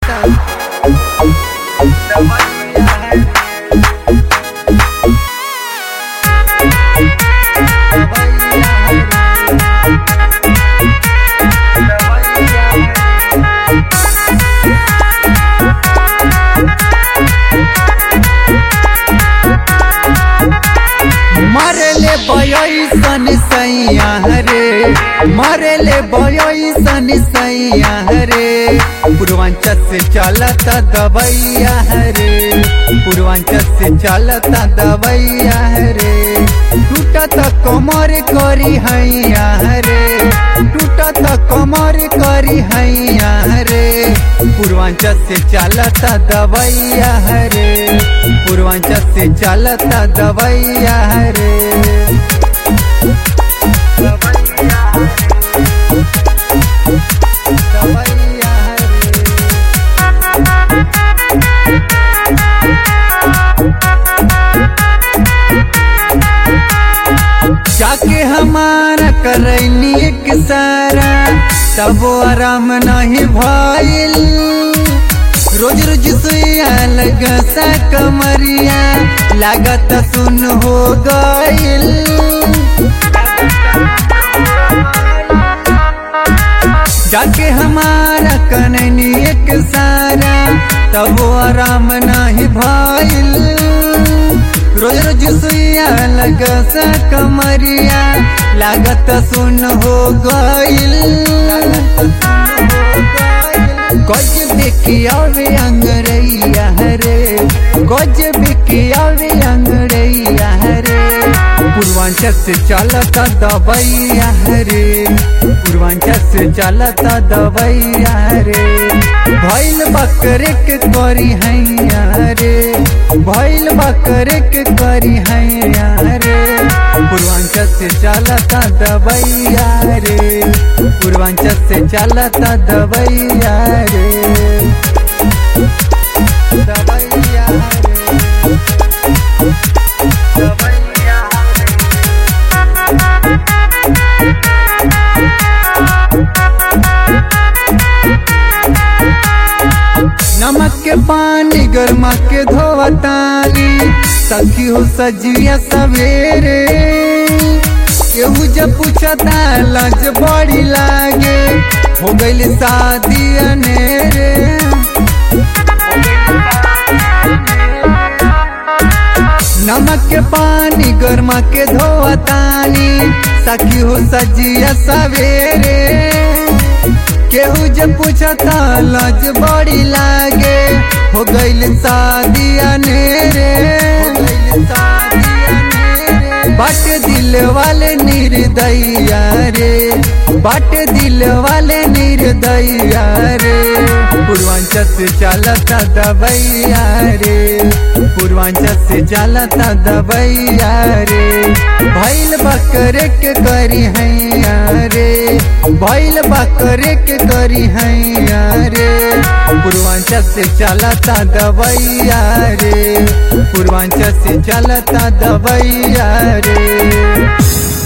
चलता मरले बयसन सैया रे मरले बयसन सैया रे पूर्वांचल से चलता दवैया रे पूर्वांचल से चलता दवैया रे टूटत कमर करी हैया रे टूटत कमर करी हैया रे पूर्वांचल से चलता दवैया रे पूर्वांचल से चलता दवैया रे दवैया रे जाके हमारा करैनी एक सारा तब आराम नहीं भइल रोज रोज सुइया लगा सा कमरिया लागत सुन हो गइल जाके हमारा कननी एक सारा तब आराम नहीं भइल रोज रोज सुइया लगा सा कमरिया लागत सुन हो गइल गज बिकियावे अंगरैया रे गज बिकियावे अंगरैया रे पूर्वांचल से चलता दबैया रे पूर्वांचल से चलता दबैया रे भैल बकरे के करी हैया रे भैल बकरे के करी हैया रे पूर्वांचल से चलता दबैया रे पूर्वांचल से चलता दबैया रे दबैया रे दबैया रे नमक के पानी गरमा के धोवतानी सखी हो सजिया सवेरे केहू जब पूछता लज बड़ी लागे हो गइल शादी अनेरे नमक के पानी गरमा के धोवतानी सखी हो सजिया सवेरे केहू जब पूछता लज बड़ी लागे हो गइल शादी अनेरे बट दिल वाले निर्दया रे बट दिल वाले निर्दया रे पूर्वांचल से चलता दबैया रे पूर्वांचल से चलता दबैया रे भैल बकरे के करी हैया रे भैल बकरे के करी हैया रे पूर्वांचल से चलता दबैया रे पूर्वांचल से चलता दबैया रे